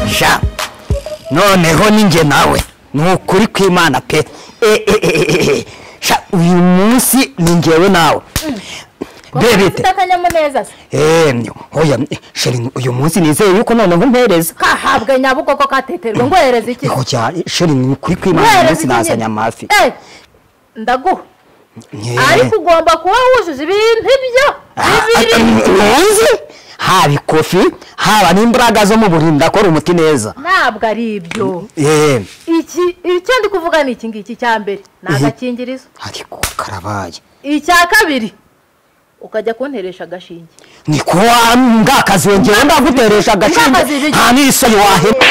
sha noneho ninjye nawe ni ukuri kw'imana pe sha uyu munsi ni njyewe nawe bebite ufite akanyamuneza se eee hoya sheri uyu munsi nizeye yuko noneho mpereza kahabwe nyabugogo kateterwa ngohereza iki iho cya sheri ni ukuri kw'imana uyu Ngohereza munsi iki nyine? nazanye amafi Eh, ndaguha Nye. ariko ugomba kuba wujuje ibintu ibyo bibiri ntuzi haba ikofi haba n'imbaraga zo mu buriri ndakora umuti neza ntabwo ari ibyo yeee iki icyo ndi kuvuga ni iki ngiki icya mbere ni agakingirizo ariko karabaye icya kabiri ukajya kunteresha agashinge ni kuwa ngakazi wongera ndaguteresha agashinge Ngakazi biki? nta n'isoyi wahera